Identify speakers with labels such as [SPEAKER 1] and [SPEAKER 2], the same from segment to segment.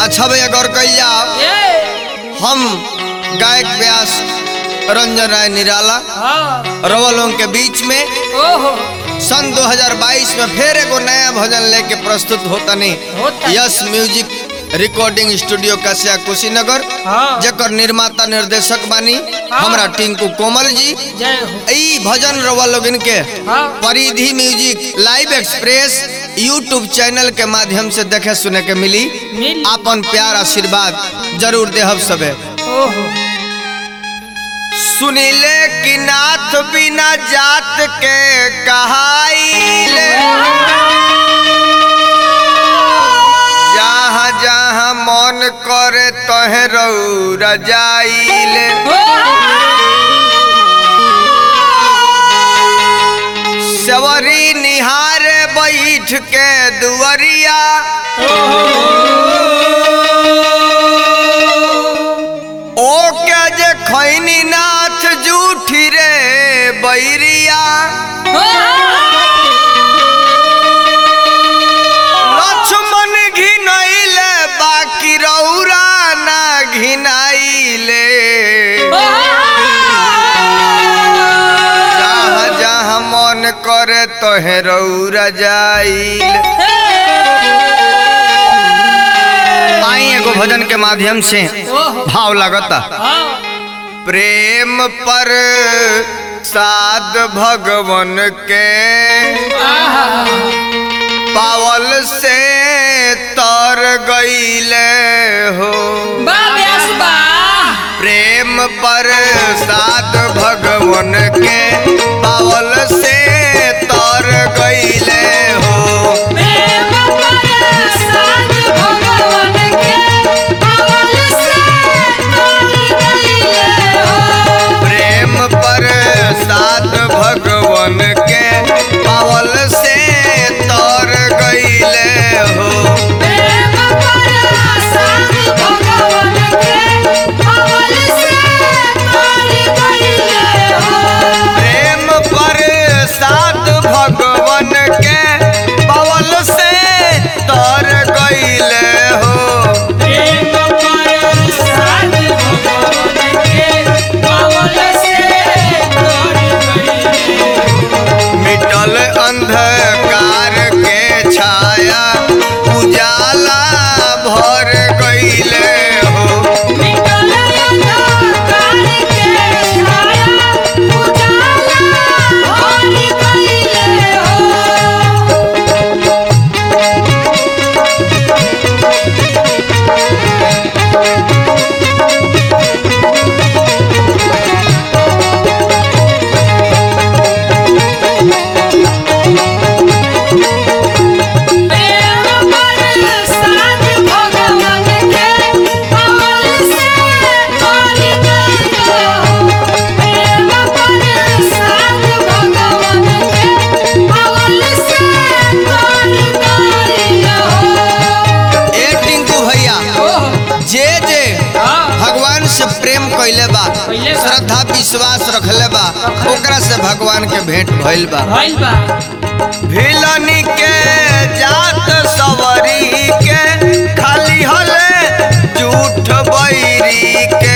[SPEAKER 1] अच्छा भैया गौर कैल जाओ
[SPEAKER 2] ए
[SPEAKER 1] हम गायक व्यास रंजन राय निराला
[SPEAKER 2] हाँ
[SPEAKER 1] रवलों के बीच में
[SPEAKER 2] ओहो
[SPEAKER 1] सन 2022 में फिर एगो नया भजन लेके प्रस्तुत होता नहीं
[SPEAKER 2] होता।
[SPEAKER 1] Yes music recording studio Kasia Kushinagar
[SPEAKER 2] हाँ
[SPEAKER 1] जकर निर्माता निर्देशक बानी
[SPEAKER 2] हाँ।
[SPEAKER 1] हमरा टिंकू कोमल जी
[SPEAKER 2] जय हो
[SPEAKER 1] ई भजन रवा लोगन के
[SPEAKER 2] हाँ
[SPEAKER 1] Paridhi music live express YouTube channel के माध्यम से देखे सुने के मिली
[SPEAKER 2] मिल
[SPEAKER 1] आपन प्यार आशीर्वाद जरूर देहब सबे
[SPEAKER 2] ओहो
[SPEAKER 1] सुनिले कि नाथ बिना जात के कहाइले जहाँ जहाँ मन करे तहे रौरा जाइले सवरी निहारे बैठ के दुअरिया ओ क्या जे खैनी नाथ जूठी रे बैरिया लक्ष्मण घिनैले बाकी रौरा ना घिनाइले जहाँ जहाँ मन करे तोहे रौरा जाइल आई एगो भजन के माध्यम से
[SPEAKER 2] ओहो
[SPEAKER 1] भाव लगता
[SPEAKER 2] हाँ
[SPEAKER 1] प्रेम पर साध भगवन के पावल से तर गईले हो प्रेम पर साध भगवन के पावल से तर गईले हो प्रेम पर साध भगवन के पावल से तर गईले हो प्रेम पर साध भगवन के पावल से तर गईले हो मिटल अंधकार के छाया उजाला भर गईले हो ए टिंकू भैया जे जे भगवान से प्रेम कैले बा
[SPEAKER 2] कैले बा।
[SPEAKER 1] श्रद्धा विश्वास रखले बा ओकरा से भगवान के भेंट भइल बा भिलनी के जात सवरी के खाली हले झूठ बैरी के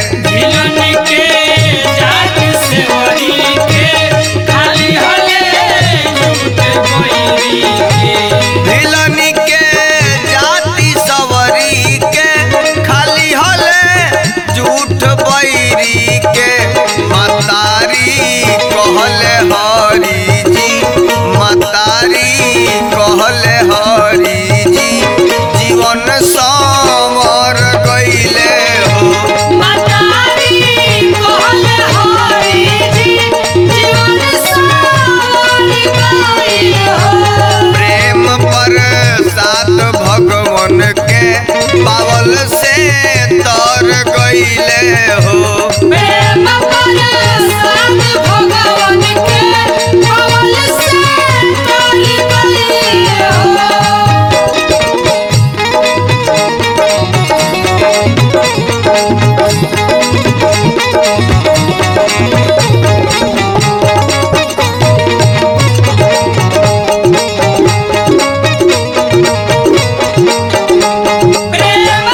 [SPEAKER 1] भिलनी के जाति सवरी के खाली हले झूठ बैरी के मतारी कहले हरी जी मतारी कहले हरी जी जीवन समर गईले हो प्रेम पर सात भगवन के पावल से तर गईले हो
[SPEAKER 2] प्रेम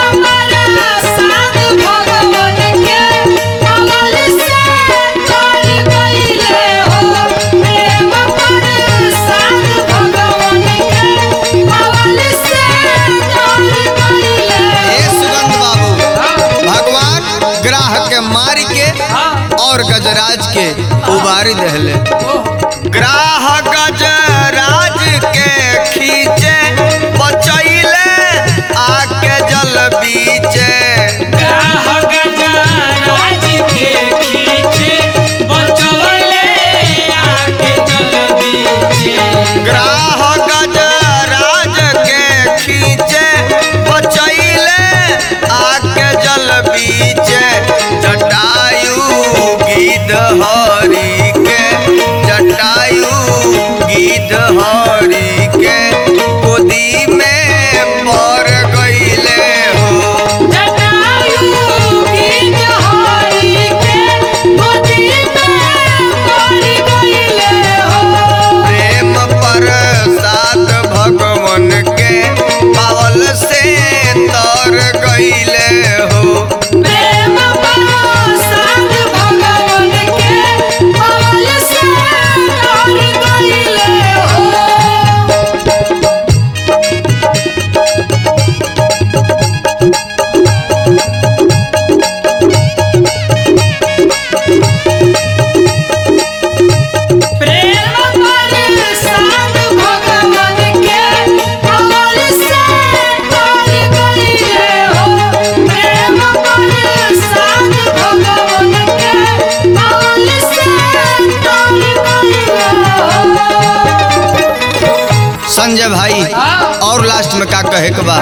[SPEAKER 1] मारी दहले ग्राह गजराज के खींचे बचैले आके जल बीचे ग्राह गजराज के खींचे बचैले आके जल बीचे जटायु गिद्ध हरि के जटायु गिद्ध हरि के गोदी में पड़ गईले हो प्रेम प्रसाद भगवन के पावल से तर गईले हो संजय भाई और लास्ट में का कहे के बा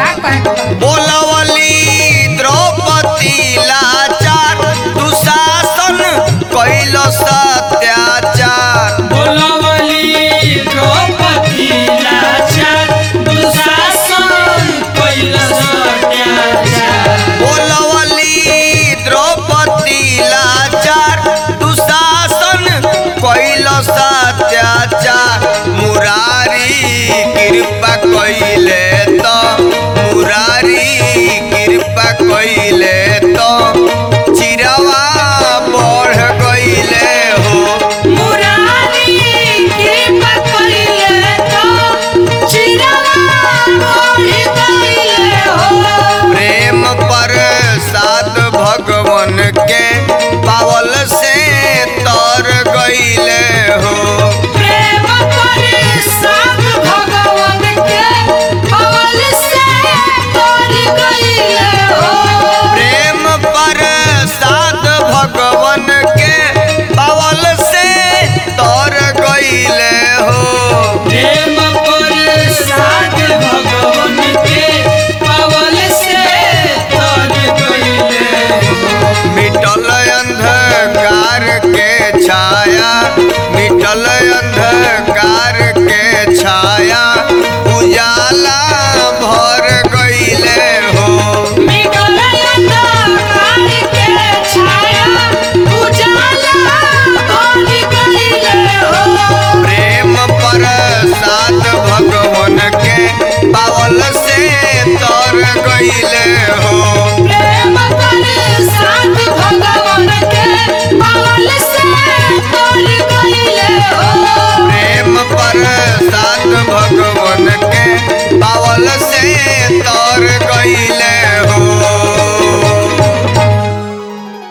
[SPEAKER 1] बोलवली द्रौपदी लाचार दुशासन कैल सत्याचार बोलवली द्रौपदी लाचार दुशासन कैल सत्याचार मुरारी कृपा कैले तो मुरारी कृपा कैले तो चिरवा बढ़ गईले हो प्रेम प्रसाद भगवन के पावल से तर गईले हो प्रेम प्रसाद भगवन के पावल से तर गईले हो मिटल अंधकार के छाया मिटल अंधकार के छाया उजाला भर गईले हो प्रेम प्रसाद भगवन के पावल से तर गईले हो प्रेम प्रसाद भगवन के पावल से तर